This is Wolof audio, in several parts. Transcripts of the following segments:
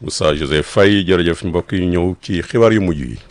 Moussa Joseph Faye jërëjëf mbokk yi ñëw ci xibaar yu mujj yi.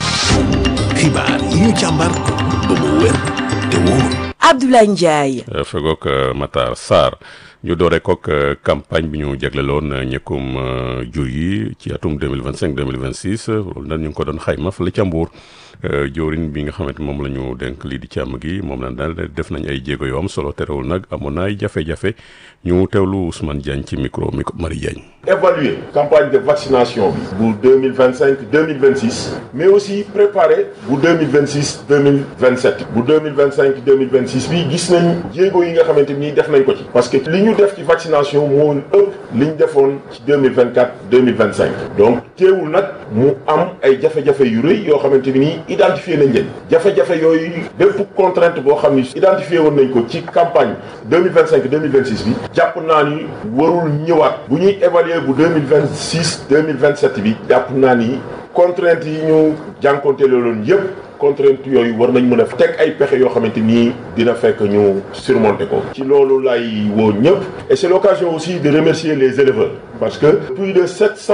xibaar yi ñu càmbar ba mu wér te wóor. Abdoulaye Ndiaye. fegook Matar Sarr ñu doore kook campagne bi ñu jagleloon ñëkkum jur yi ci atum 2025 2026 loolu nag ñu ngi ko doon xayma fële ca Mbuur joorin bi nga xamante moom la ñu dénk lii di càmm gi moom la daal def nañ ay jéego yu am solo terewul nag amoon na ay jafe-jafe ñu teewlu Ousmane Diagne ci micro mi Marie Diagne. évaluer campagne de vaccination bi bu 2025 2026 mais aussi préparer bu 2026 2027 bu 2025 2026 bi gis nañ jéego yi nga xamante ni def nañ ko ci parce que li ñu def ci vaccination moo ëpp li ñu defoon ci 2024 2025 donc teewul nag mu am ay jafe-jafe yu rëy yoo xamante ni identifié nañ leen jafe-jafe yooyu bépp contrainte boo xam ni identifié woon nañ ko ci campagne 2025 2026 bi jàpp naa ni warul ñëwaat bu ñuy évaluer bu 2026 2027 bi jàpp naa ni contrainte yi ñu jànkonte loolu yëpp contrainte yooyu war nañ mën a teg ay pexe yoo xamante nii dina fekk ñu surmonter ko ci loolu lay woo ñëpp et c'est l'occasion aussi de remercier les éleveurs parce que plus de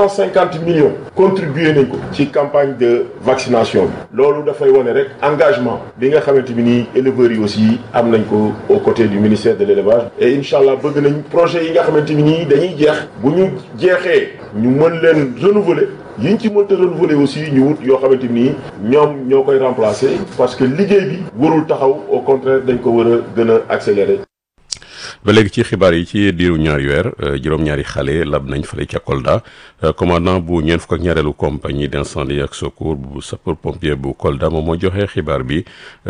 750 millions contribué nañ ko ci campagne de vaccination bi loolu dafay wane rek engagement bi nga xamante bi nii éleveurs yi aussi am nañ ko aux côtés du ministère de l'élevage et incha allah bëgg nañ projet yi nga xamante bi nii dañuy jeex bu ñu jeexee ñu mën leen renouveler yiñ ci mënta renouveler aussi ñu wut yoo xamante ni ñoom ñoo koy remplacer parce que liggéey bi warul taxaw au contraire dañ ko war a gën a accélérer. ba léegi ci xibaar yi ci diiru ñaari weer juróom-ñaari xale lab nañ fële ca Kolda commandant bu ñeent fukk ak ñaareelu compagnie d'incendie ak secours bu sapeur pompier bu Kolda moom moo joxe xibaar bi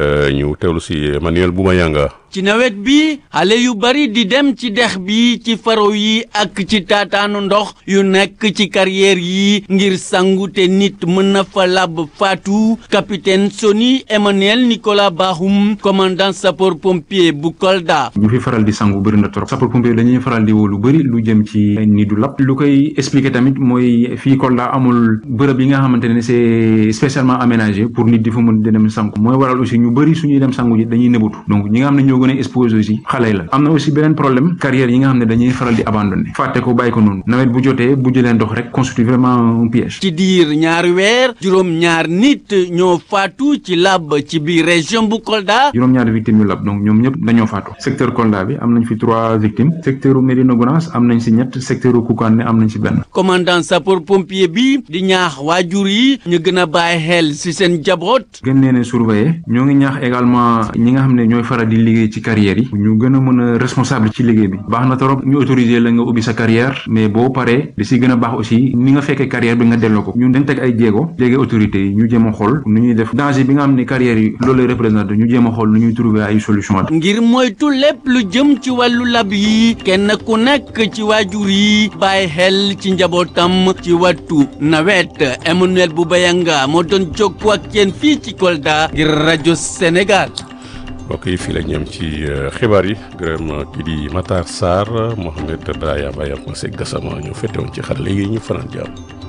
ñu teewlu si Emmanuel Boumayanga. ci nawet bi xale yu bari di dem ci dex bi ci faro yi ak ci taataanu ndox yu nekk ci carrière yi ngir sangu te nit mën na fa lab faatu capitaine Soni Emmanuel Nicolas Bahum commandant sapeur pompier bu Kolda. ñu fi faral di sangu bëri na trop sapeur pompier dañuy faral di woo lu bëri lu jëm ci ni du lab lu koy expliquer tamit mooy fii Kolda amul bërëb yi nga xamante ne c'est spécialement aménagé pour nit di fa mën di dem sangu mooy waral aussi ñu bëri suñuy dem sangu ji dañuy nëbatu donc ñi nga xam ne ñoo gën a exposé aussi xale la am na aussi beneen problème carrière yi nga xam ne dañuy faral di abandonné fàtte ko bàyyi ko noonu nawet bu jotee bu jëlee ndox rek constitue vraiment un piège. ci diir ñaari weer juróom-ñaar nit ñoo faatu ci lab ci biir région bu Kolda. juróom-ñaari victimes yu lab donc ñoom ñëpp dañoo faatu secteur Kolda bi am nañ fi trois victimes secteur u Médina Gounass am nañ si ñett secteur u Koukandé am nañ si benn. commandant sapeur pompier bi di ñaax waajur yi ñu gën a bàyyi xel si seen jaboot. gën leen a surveiller ñoo ngi ñaax également ñi nga xam ne ñooy faral di liggéey ci carrière yi ñu gën a mën a responsable ci liggéey bi baax na trop ñu autoriser la nga ubbi sa carrière mais boo paree li si gën a baax aussi ni nga fekkee carrière bi nga delloo ko ñun dañ teg ay jéego léegi autorités yi ñu jéem a xool nu ñuy def danger bi nga xam ne carrière yi loolu lay représenté ñu jéem a xool nu ñuy trouver ay solution ngir moytu lépp lu jëm ci wàllu lab yi kenn ku nekk ci waajur yi bàyyi xel ci njabootam ci wattu nawet Emmanuel Boubayanga moo doon jokkoo ak yéen fii ci Kolda ngir rajo Sénégal. mbokk yi fii la ñu am ci xibaar yi gërëm kii di Matar Sarr Mohamed Brahima Baye ak Masek Gassama ñu fete woon ci xar léegi ñu fanaan jàmm